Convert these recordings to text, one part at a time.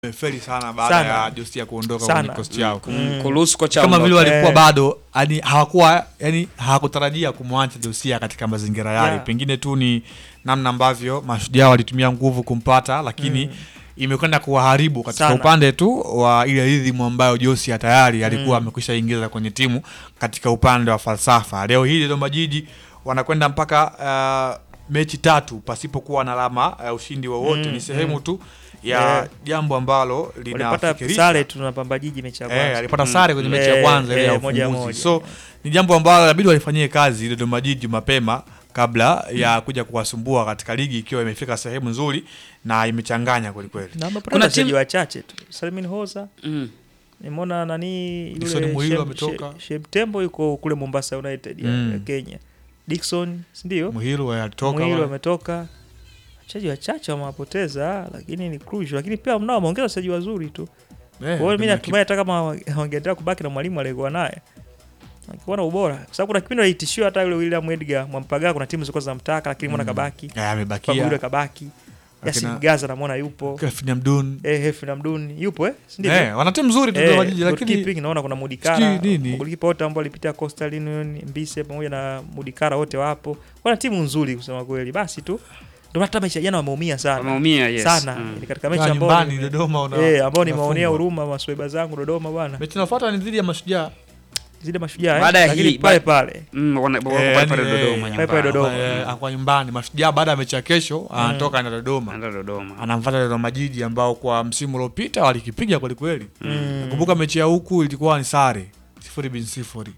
Wamefeli sana baada Sana. ya Josia kuondoka Sana. kwenye kikosi chao. Mm. kuruhusu kocha Kama aondoke. vile walikuwa Eh. bado yani hawakuwa yani hawakutarajia kumwacha Josia katika mazingira yale. Yeah. Pengine tu ni namna ambavyo mashujaa walitumia nguvu kumpata, lakini imekwenda kuwaharibu katika Sana. upande tu wa ile rhythm ambayo Josia tayari alikuwa amekwisha ingiza kwenye timu katika upande wa falsafa. Leo hii Dodoma Jiji wanakwenda mpaka uh, mechi tatu pasipokuwa na alama ya ushindi wowote. Mm, Ni sehemu tu ya Yeah. jambo ambalo walipata linafikirisha sare tu na Pamba Jiji mechi ya Eh, kwanza. alipata sare kwenye mechi ya Eh, kwanza ile ya eh, moja ufunguzi. moja. So ni jambo ambalo inabidi walifanyie kazi Dodoma Jiji mapema kabla ya kuja kuwasumbua katika ligi ikiwa imefika sehemu nzuri na imechanganya kweli kweli. na wamepata Kuna wachezaji timu- wachache tu. Salmin Hoza Mm. nimeona nani Dickson yule Muhilo Shem- ametoka. She- Shemtembo yuko kule Mombasa United ya, Mm. ya Kenya. Dickson, si ndio? Muhiru alitoka Muhilo wale. ametoka. Wachezaji wachache wamewapoteza lakini ni crucial. Lakini pia mnao wameongeza wachezaji wazuri tu. Eh, Kwa hiyo mimi Dodoma natumai hata kama wangeendelea kubaki na mwalimu aliyekuwa naye angekuwa na ubora, kwa sababu kuna kipindi walitishiwa hata yule William Edgar Mwampagaa, kuna timu zilikuwa zinamtaka lakini mbona kabaki Eh, Babu yule amebakia. kabaki Yasin Akina- Gaza namwona yupo Kefin Amdun. eh, Hefi Namdun yupo eh, si ndivyo? Eh, wana timu nzuri tu Dodoma Jiji Eh, lakini goalkeeping naona kuna Mudikara sijui nini. golikipa wote ambao walipitia Coastal Union Mbise pamoja na Mudikara wote wapo, wana timu nzuri kusema kweli. Basi tu ndio hata mechi ya jana wameumia sana Wameumia, yes. sana Mm. ni katika mechi Kaa ambao nyumbani nime- Dodoma una eh, ambao nimeonea unafungwa. huruma masweba zangu Dodoma bwana, Mechi inayofuata ni dhidi ya Mashujaa. zile mashujaa eh, Baada ya lakini hii- pale ba- pale Mm, wana- wako Eh, pale pale yani, Dodoma eh, pale pale nyumbani. Dodoma. Eh, kwa nyumbani Mashujaa baada ya mechi ya kesho anatoka na Dodoma. Anaenda Dodoma. Anamfuata Dodoma Jiji ambao kwa msimu uliopita walikipiga kweli kweli. Mm. Nakumbuka mechi ya huku ilikuwa ni sare sifuri bin sifuri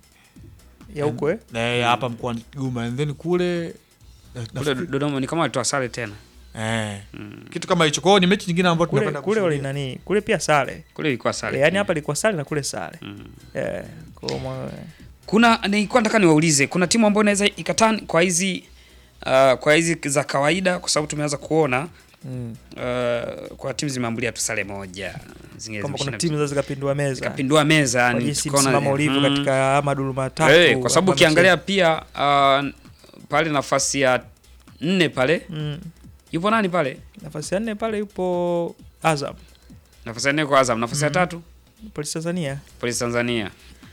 ya huko eh, Eh, hapa mkoani Kigoma and then kule eh, Kule nafikiri- Dodoma ni kama walitoa sare tena. eh, kitu kama hicho. Kwa hiyo ni mechi nyingine ambayo kule tunakwenda kule wali kushuhudia. nani kule pia sare Kule ilikuwa sare. eh, yani pia. hapa ilikuwa sare na kule sare Mm. eh, kwa mwa- Kuna nilikuwa nataka niwaulize, kuna timu ambayo inaweza ikatani kwa hizi uh, kwa hizi za kawaida, kwa sababu tumeanza kuona mm. uh, kwa timu zimeambulia tu sare moja, zingine kama kuna zimeshinda timu za zikapindua meza zikapindua meza, kwa yani jinsi tukaona- msimamo ulivyo mm. katika amadul matatu Eh, kwa sababu ambayo ukiangalia pia uh, pale nafasi ya nne pale mm. yupo nani pale? nafasi ya nne pale yupo Azam Nafasi ya nne kwa Azam, nafasi ya tatu polisi Tanzania Polisi Tanzania.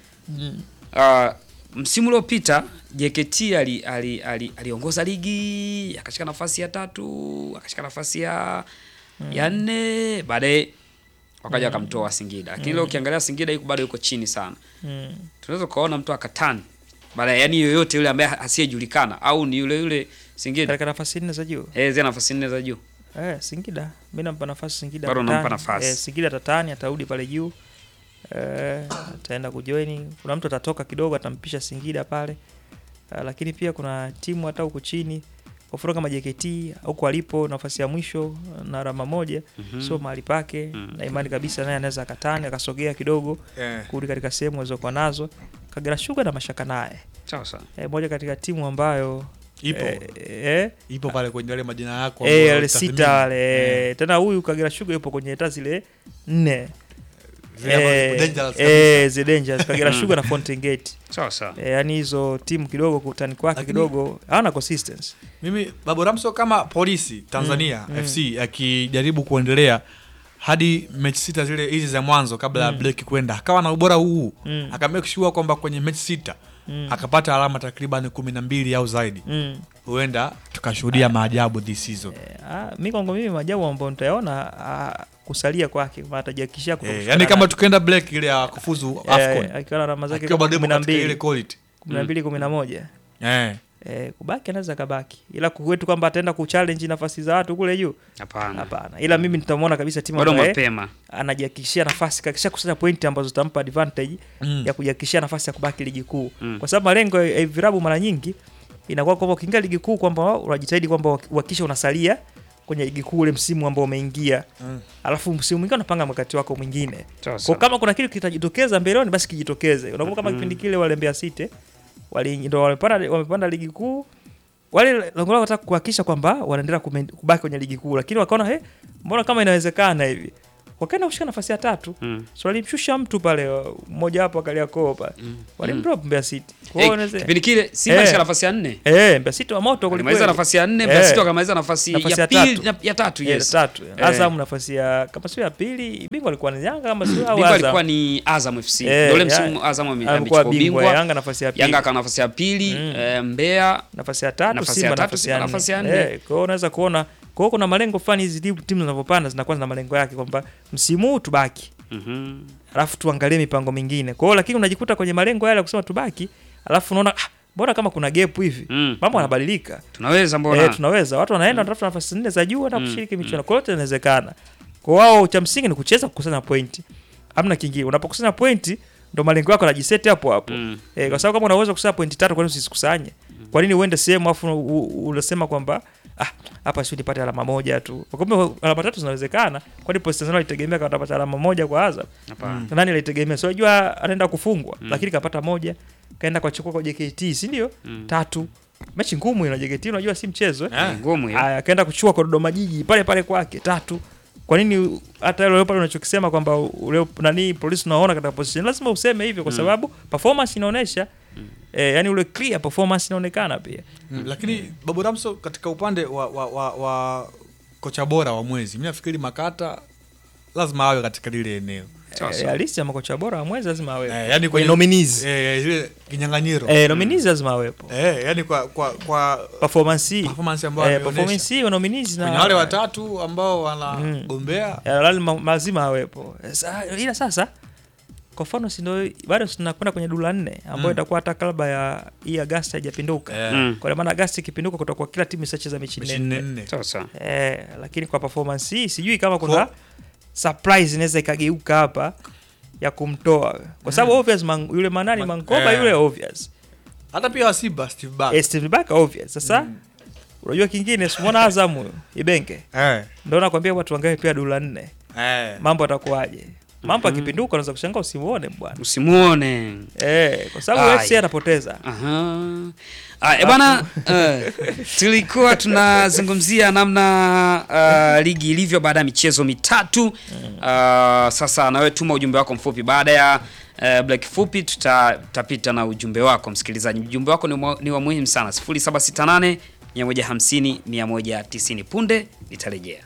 Uh, msimu uliopita JKT ali, ali, ali, aliongoza ligi akashika nafasi ya tatu akashika nafasi ya ya nne baadaye wakaja wakamtoa Singida, lakini leo ukiangalia Singida yuko bado yuko chini sana. mm. Tunaweza kuona mtu akatani baadaye, yani yoyote yule ambaye asiyejulikana au ni yule yule Singida katika nafasi nne za juu eh, zile nafasi nne za juu eh, Singida mi nampa nafasi Singida Bado tatani. unampa nafasi. eh, Singida tatani atarudi pale juu eh, ataenda kujoini kuna mtu atatoka kidogo atampisha Singida pale eh, lakini pia kuna timu hata huku chini kwa mfano kama JKT huko alipo nafasi ya mwisho na alama moja Mhm. sio mahali pake Mhm. na imani kabisa naye anaweza akatani akasogea kidogo Eh, kurudi katika sehemu alizokuwa nazo Kagera Sugar na mashaka naye sawa sawa. e, moja katika timu ambayo ipo eh, eh, ipo pale kwenye yale majina yako eh, ambayo wale utathmini. sita wale Eh, tena huyu Kagera Sugar yupo kwenye hata zile nne zile ambazo Eh, ziko dangerous eh, zile dangerous Kagera Sugar na Fountain Gate Sawa sawa. eh, yani hizo timu kidogo kutani kwake Lakini- kidogo hawana consistency Mimi Babu Ramso kama polisi Tanzania Mm, mm. FC akijaribu kuendelea hadi mechi sita zile hizi za mwanzo kabla ya Mm. break kwenda akawa na ubora huu Mm. aka make sure kwamba kwenye mechi sita mm. akapata alama takriban kumi na mbili au zaidi, mm. huenda tukashuhudia maajabu this season. Eh, ah, mi kwangu mimi majabu ambayo nitayaona ah, kusalia kwake maana atajiakishia Eh, yani kama tukienda break ile ya kufuzu AFCON akiwa na alama zake akiwa bado kumi yupo na katika ile mbili quality kumi na mbili kumi na moja eh, eh, kubaki anaweza kabaki, ila kwetu kwamba ataenda kuchallenge nafasi za watu kule juu, Hapana. hapana. Ila mimi nitamwona kabisa timu Bado ambaye mapema. anajihakikishia nafasi, kakisha kusanya pointi ambazo zitampa advantage mm. ya kujihakikishia nafasi ya kubaki ligi kuu, Mm. kwa sababu malengo ya virabu mara nyingi inakuwa kwamba ukiingia ligi kuu kwamba unajitahidi kwamba uhakikisha unasalia kwenye ligi kuu ule msimu ambao umeingia, Mm. alafu msimu mwingine unapanga mkakati wako mwingine. Sawa Kwa sawa. kama kuna kitu kitajitokeza mbeleni basi kijitokeze. Unakumbuka kama Mhm. kipindi kile wale Mbeya City wali ndo wamepanda wamepanda ligi kuu. Wale lengo lao wataka kuhakikisha kwamba wanaendelea kumen- kubaki kwenye ligi kuu, lakini wakaona he, mbona kama inawezekana hivi. wakaenda kushika nafasi ya tatu Mm. so walimshusha mtu pale uh, mmoja wapo akaliakoo pale walimdrop Mbeya City Kwa hiyo Eh, unaweza- kipindi kile Simba Eh. alishika nafasi ya nne eh Mbeya City wa moto alimaliza kwelikweli. nafasi ya nne Eh. Mbeya City wakamaliza nafasi Nafasi ya ya pili tatu. na- ya tatu Eh, yes tatu Eh. Azam nafasi ya kama sio ya pili bingwa alikuwa ni Yanga kama sio au bingwa alikuwa Azam ni Azam FC Eh, ndio ule ya- msimu Azam ame- alikuwa amechukua bingwa ubingwa Yanga nafasi ya pili Yanga akawa nafasi ya pili Mm. eh, Mbeya nafasi ya tatu Nafasi ya Simba tatu, nafasi Simba ya nafasi ya nne nne. Eh, kwa hiyo unaweza kuona kwa hiyo kuna malengo fulani hizi timu timu zinavyopanda zinakuwa zina malengo yake kwamba msimu huu tubaki Mhm. alafu tuangalie mipango mingine kwa hiyo lakini unajikuta kwenye malengo yale ya kusema tubaki alafu unaona ah, mbona kama kuna gap hivi Mm. mambo yanabadilika tunaweza mbona eh, tunaweza watu wanaenda wanatafuta nafasi nne za juu hata kushiriki michuano kwa hiyo yote inawezekana kwa wao cha msingi ni kucheza kukusanya pointi amna kingine unapokusanya pointi ndo malengo yako yanajiseti hapo hapo Mm. eh, kwa sababu kama unaweza kukusanya pointi tatu kwa nini usizikusanye kwa nini uende sehemu afu u- u- unasema kwamba ah hapa sio nipate alama moja tu Kwa kumbe alama tatu zinawezekana kwani Post Tanzania alitegemea kama atapata alama moja kwa Azam Hapana. Na nani alitegemea so unajua anaenda kufungwa lakini kapata moja kaenda kwa chukua kwa JKT si ndio tatu mechi ngumu ina JKT unajua si mchezo eh? Eh. ngumu hiyo Aya, akaenda kuchukua kwa Dodoma Jiji pale pale kwake tatu. Kwa nini hata ile pale unachokisema kwamba ule nani polisi unaona katika position lazima useme hivyo kwa sababu performance inaonyesha eh, yani ule clear performance inaonekana pia. Mm, lakini Babu Ramso katika upande wa, wa, wa, wa kocha bora wa mwezi mi nafikiri Makata lazima awe katika lile eneo Sawa, Eh, sawa. halisi ya makocha bora wa mwezi lazima awepo. eh, yani Kwenye nominees. eh, zile kinyang'anyiro Eh, nominees lazima awepo. eh, yani kwa kwa kwa Performance hii. performance ambayo Eh, ameonyesha. performance hii wa nominees na kwenye wale watatu ambao wanagombea Ya, lazima lazima awepo. Sa, ila sasa kwa mfano si ndio bado tunakwenda kwenye dula nne ambayo Mm. itakuwa hata kalba ya hii Agasti haijapinduka. eh, Mm. Kwa maana Agasti ikipinduka kutakuwa kila timu isacheza mechi mechi nne. nne nne sawa sawa Eh, lakini kwa performance hii sijui kama kuna Kwa- surprise inaweza ikageuka hapa ya kumtoa kwa sababu obvious man, yule manani Man- Mankoba eh. yule obvious hata pia wasiba Steve Barker eh, Steve Barker obvious sasa unajua kingine simwona Azam huyo Ibenge eh, ndio nakwambia watu wangae pia dula nne eh. mambo atakuwaje mambo akipinduka unaweza kushangaa usimuone bwana usimuone eh, kwa sababu Ai. FC anapoteza Aha. Ah, e bwana eh, tulikuwa tunazungumzia namna uh, ligi ilivyo baada ya michezo mitatu uh, sasa nawe tuma ujumbe wako mfupi baada ya uh, black fupi tuta- tutapita na ujumbe wako msikilizaji ujumbe wako ni, mwa- ni wa muhimu sana 0768 150 190 punde nitarejea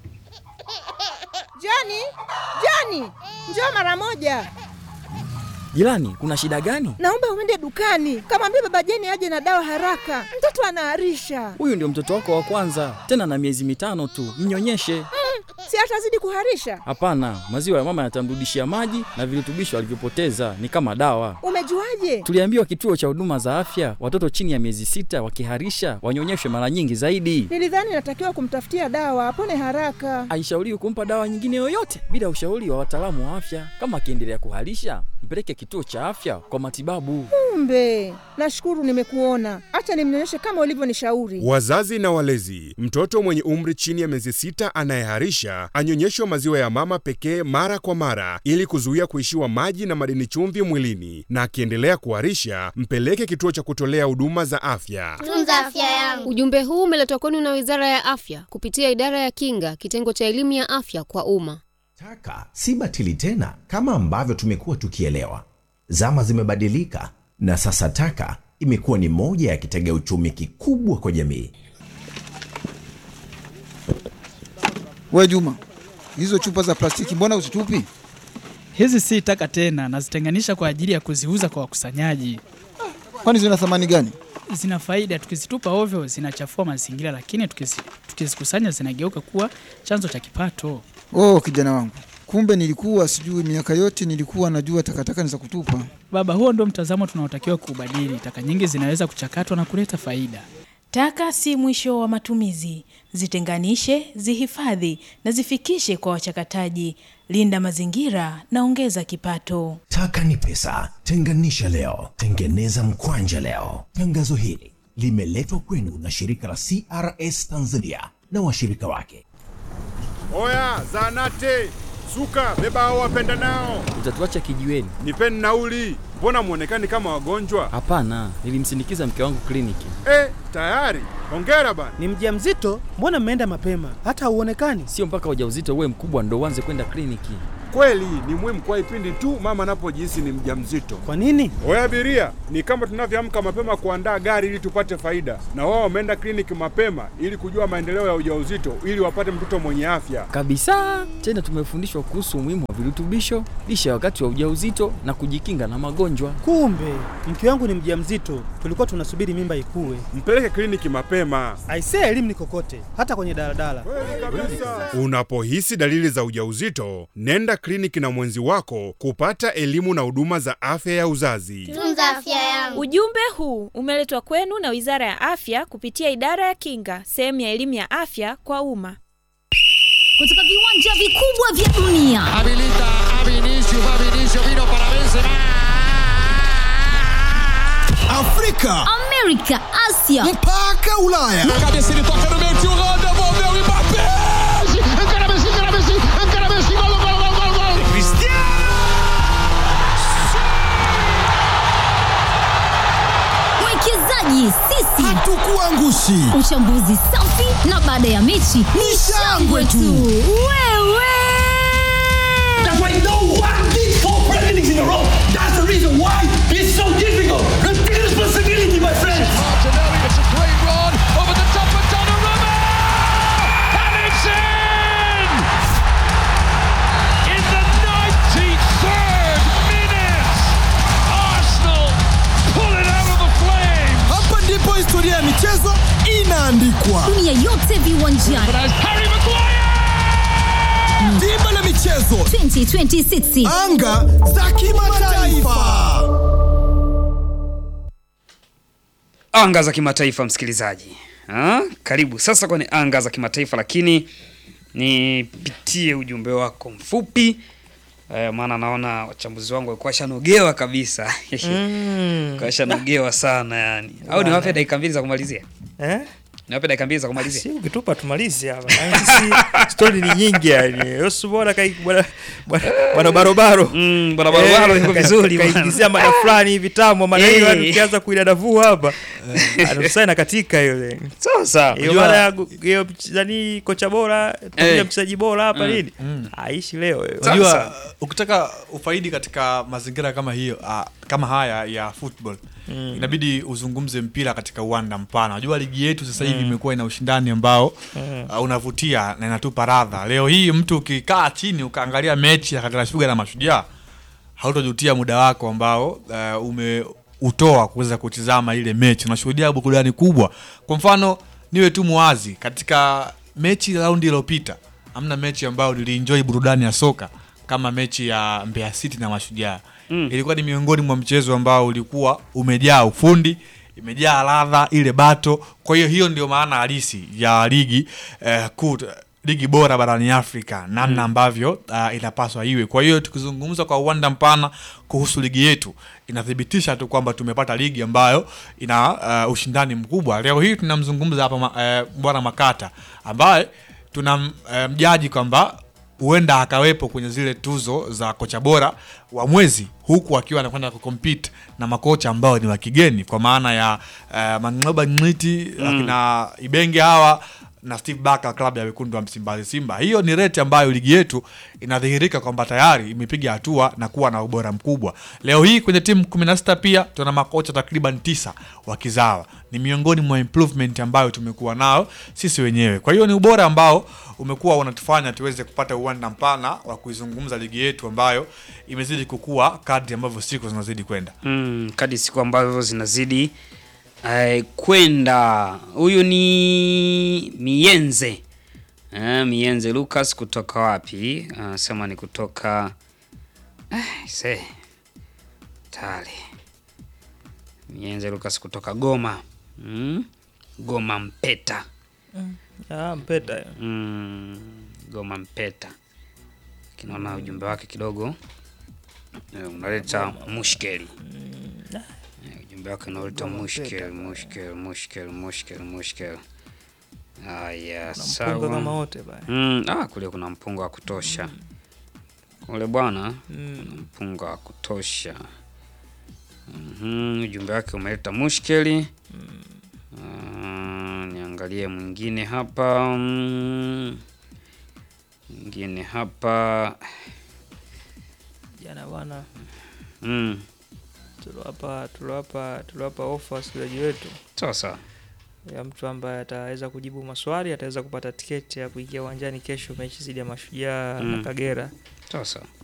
Joni, Joni, njoo mara moja. Jirani, kuna shida gani? Naomba uende dukani, kamwambia baba Jeni aje na dawa haraka, mtoto anaharisha. Huyu ndio mtoto wako wa kwanza, tena na miezi mitano tu, mnyonyeshe. Si atazidi kuharisha? Hapana, maziwa ya mama yatamrudishia maji na virutubisho alivyopoteza, ni kama dawa. Umejuaje? Tuliambiwa kituo cha huduma za afya, watoto chini ya miezi sita wakiharisha wanyonyeshwe mara nyingi zaidi. Nilidhani natakiwa kumtafutia dawa apone haraka. Haishauriwi kumpa dawa nyingine yoyote bila ushauri wa wataalamu wa afya. Kama akiendelea kuharisha, mpeleke kituo cha afya kwa matibabu. Kumbe, nashukuru nimekuona. Acha nimnyonyeshe kama ulivyonishauri. Wazazi na walezi, mtoto mwenye umri chini ya miezi sita anayeharisha anyonyeshwe maziwa ya mama pekee mara kwa mara ili kuzuia kuishiwa maji na madini chumvi mwilini, na akiendelea kuharisha mpeleke kituo cha kutolea huduma za afya. tunza afya yangu. Ujumbe huu umeletwa kwenu na Wizara ya Afya kupitia Idara ya Kinga, kitengo cha elimu ya afya kwa umma. Taka si batili tena kama ambavyo tumekuwa tukielewa. Zama zimebadilika na sasa taka imekuwa ni moja ya kitega uchumi kikubwa kwa jamii. We Juma, hizo chupa za plastiki mbona uzitupi? Hizi si taka tena, nazitenganisha kwa ajili ya kuziuza kwa wakusanyaji. Kwani zina thamani gani? Zina faida, tukizitupa ovyo zinachafua mazingira, lakini tukizi- tukizikusanya zinageuka kuwa chanzo cha kipato. Oh, kijana wangu, kumbe nilikuwa sijui. Miaka yote nilikuwa najua takataka ni za kutupa. Baba, huo ndio mtazamo tunaotakiwa kuubadili. Taka nyingi zinaweza kuchakatwa na kuleta faida. Taka si mwisho wa matumizi. Zitenganishe, zihifadhi na zifikishe kwa wachakataji. Linda mazingira na ongeza kipato. Taka ni pesa, tenganisha leo, tengeneza mkwanja leo. Tangazo hili limeletwa kwenu na shirika la CRS Tanzania na washirika wake. Oya, zanate Suka, beba hao wapenda nao, Utatuacha kijiweni? nipeni nauli. Mbona mwonekani kama wagonjwa? Hapana, nilimsindikiza mke wangu kliniki. Eh, tayari. Hongera bana. Ni mjamzito? Mbona mmeenda mapema? Hata hauonekani. Sio mpaka ujauzito uwe mkubwa ndo uanze kwenda kliniki. Kweli ni muhimu kwa ipindi tu mama anapojihisi ni mjamzito. Kwa nini? Oya abiria, ni kama tunavyoamka mapema kuandaa gari ili tupate faida, na wao wameenda kliniki mapema ili kujua maendeleo ya ujauzito ili wapate mtoto mwenye afya. Kabisa. Tena tumefundishwa kuhusu umuhimu wa virutubisho, lishe ya wakati wa ujauzito na kujikinga na magonjwa. Kumbe mke wangu ni mjamzito, tulikuwa tunasubiri mimba ikue. Mpeleke kliniki mapema. Aisee, elimu ni kokote, hata kwenye daladala. Unapohisi dalili za ujauzito, nenda kliniki na mwenzi wako kupata elimu na huduma za afya ya uzazi. Tunza afya yangu. Ujumbe huu umeletwa kwenu na Wizara ya Afya kupitia Idara ya Kinga, sehemu ya elimu ya afya kwa umma. kutoka viwanja vikubwa vya dunia Habilita a Vinicius, va Vinicius, vino para Benzema. afrika amerika asia mpaka ulaya na cabeça ele toca no meio tio Holanda devolveu o Mbappé encara Messi encara Messi encara Messi gol gol gol gol gol mwekezaji sisi hatukuangushi uchambuzi safi na baada ya mechi ni shangwe tu wewe That's why no one did four Premier Leagues in a row. That's the reason why it's so difficult. Take responsibility, my friends. Martinelli, it's a great run over the top of Donnarumma, and it's in in the 93rd minute. Arsenal pull it out of the flames. hapa ndipo historia ya michezo inaandikwa dunia yote viwanjani Harry Maguire. dimba la michezo 2026 anga za kimataifa anga za kimataifa msikilizaji ha? karibu sasa kwenye anga za kimataifa lakini nipitie ujumbe wako mfupi eh, maana naona wachambuzi wangu walikuwa shanogewa kabisa Mm. kashanogewa sana yani au Bwana. niwape dakika mbili za kumalizia Eh? niwape dakika mbili za kumalizia Si ukitupa tumalize hapa. Yaani sisi stori ni nyingi yani. Yosu bwana kai bwana bwana- bwana barobaro. Mm, bwana barobaro yuko vizuri bwana. Kaingizia mada fulani hivi tamu maana hiyo Eh. yani tukianza kuidadavua hapa. Anatusana katika hiyo. Sasa hiyo unajua- mada ya gu- hiyo mchezaji kocha bora, tumia Eh. mchezaji bora hapa Mm. nini? Mm. Aishi leo hiyo. unajua ukitaka ufaidi katika mazingira kama hiyo ah, kama haya ya football Mm. inabidi uzungumze mpira katika uwanda mpana unajua ligi yetu sasa hivi Mm. imekuwa ina ushindani ambao Mm. uh, unavutia na inatupa radha leo hii mtu ukikaa chini ukaangalia mechi ya Kagera Sugar na Mashujaa hautojutia muda wako ambao uh, umeutoa kuweza kutizama ile mechi unashuhudia burudani kubwa kwa mfano niwe tu muwazi katika mechi ya raundi iliyopita amna mechi ambayo nilienjoy burudani ya soka kama mechi ya Mbeya City na Mashujaa Mm. ilikuwa ni miongoni mwa mchezo ambao ulikuwa umejaa ufundi imejaa ladha ile bato kwa hiyo hiyo ndio maana halisi ya ligi eh, kuu ligi bora barani Afrika namna Mm. ambavyo uh, inapaswa iwe. Kwa hiyo tukizungumza kwa uwanda mpana kuhusu ligi yetu inathibitisha tu kwamba tumepata ligi ambayo ina uh, ushindani mkubwa. Leo hii tunamzungumza hapa ma, uh, bwana Makata ambaye tunamjaji kwamba huenda akaweko kwenye zile tuzo za kocha bora wa mwezi huku akiwa anakwenda kucompete na makocha ambao ni wa kigeni kwa maana ya uh, Mang'oba Ng'iti Mm. akina Ibenge hawa na Steve Barker klabu ya wekundu wa Msimbazi Simba. Hiyo ni rate ambayo ligi yetu inadhihirika kwamba tayari imepiga hatua na kuwa na ubora mkubwa. Leo hii kwenye timu 16 pia tuna makocha takriban tisa wakizawa. Ni miongoni mwa improvement ambayo tumekuwa nao sisi wenyewe. Kwa hiyo ni ubora ambao umekuwa unatufanya tuweze kupata uwanda mpana wa kuizungumza ligi yetu ambayo imezidi kukua kadri ambavyo siku zinazidi kwenda. mm, kadi siku ambavyo zinazidi eh, kwenda huyu ni mienze eh, mienze lucas kutoka wapi anasema ni kutoka eh, se tale mienze lucas kutoka goma mm? goma mpeta Ah, mpeta. hiyo. mm, goma mpeta kinaona ujumbe wake kidogo eh, unaleta mushkeli Eh, ujumbe wake unaleta mushkeli mushkeli mushkeli mushkeli mushkeli haya mpunga kama sawa wote baya. mm, ah, kule kuna mpunga wa kutosha ule bwana Mm. ana mpunga wa kutosha. Mhm, ujumbe wake umeleta mushkeli. Ah, niangalie mwingine hapa. Mm. Mwingine hapa. Jana bwana Mm. tuliwapa tuliwapa tuliwapa ofa wasikilizaji wetu Sasa ya mtu ambaye ataweza kujibu maswali ataweza kupata tiketi ya kuingia uwanjani kesho mechi dhidi ya Mashujaa Mm. na Kagera. Sasa